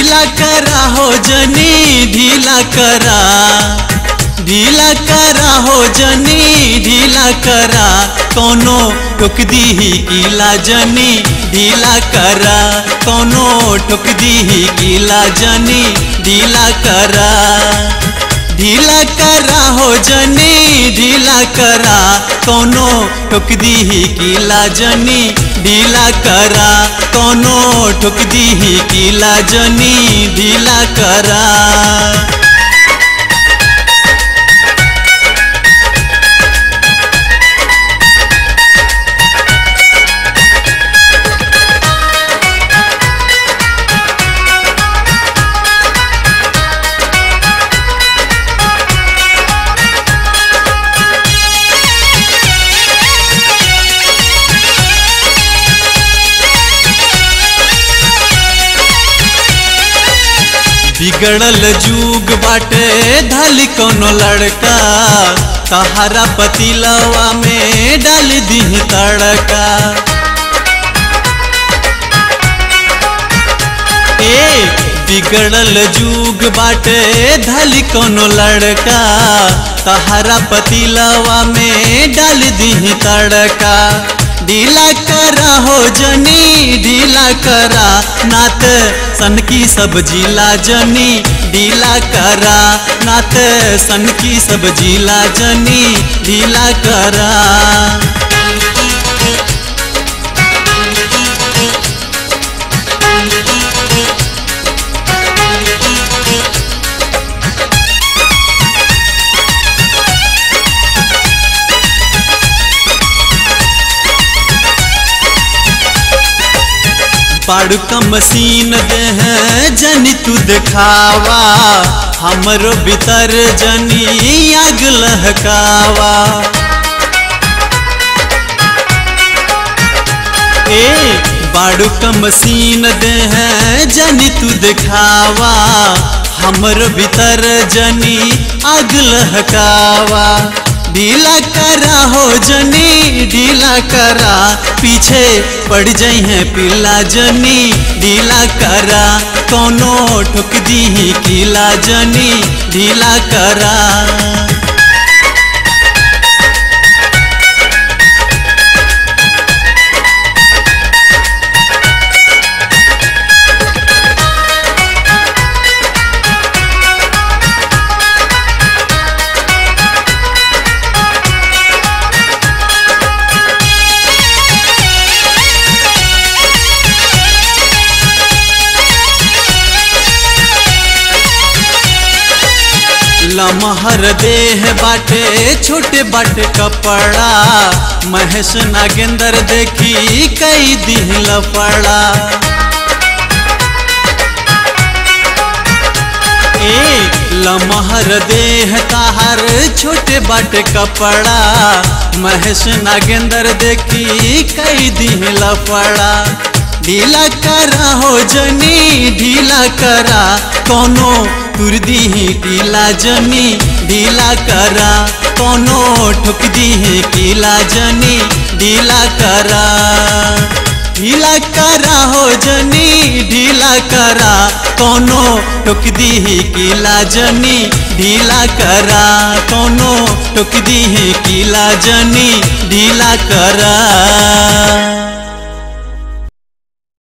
ढीला करा हो जनी ढीला करा ढीला करा हो जनी ढीला करा कोनो टोक दी कीला जनी ढीला करा कोनो टोक दी कीला जनी ढीला करा ढीला करा हो जनी ढीला करा कोनो ठोक दी कीला जनी ढीला करा कोनो ठोक दी कीला जनी ढीला करा बिगड़ल जुग बाटे धली कोनो लड़का तहारा पतिलवा में डाल दी तड़का ए बिगड़ल जुग बाटे धली कोनो लड़का तहारा पतिलवा में डाल दी तड़का ढीला करा हो जनी ढीला करा नात सन की सब्जी ला जनी ढीला करा नात सन की सब्जी ला जनी ढीला करा बाड़ू का मशीन दे है जनी तू दिखावा हमरो भीतर जनी आग लहकावा ए बाड़ू का मशीन दे है जनी तू दिखावा हमरो भीतर जनी आग लहकावा ढीला करा हो जनी ढीला करा पीछे पड़ जाई है पिला जनी ढीला करा कोनो ठुक दी किला जनी ढीला करा लमहर देह बाटे छोटे बाटे कपड़ा महेश नागेंद्र देखी कई दिल पड़ा ए लमहर देह ताहर छोटे बाटे कपड़ा महेश नागेंद्र देखी कई दिल पड़ा ढीला करा हो जनी ढीला करा कोनो तुर दी ढीला जनी ढीला करा कोनो ठुक दी कीला जनी ढीला करा ढीला करा हो जनी ढीला करा कोनो ठुक दी कीला जनी ढीला करा कोनो ठुक दी कीला जनी ढीला करा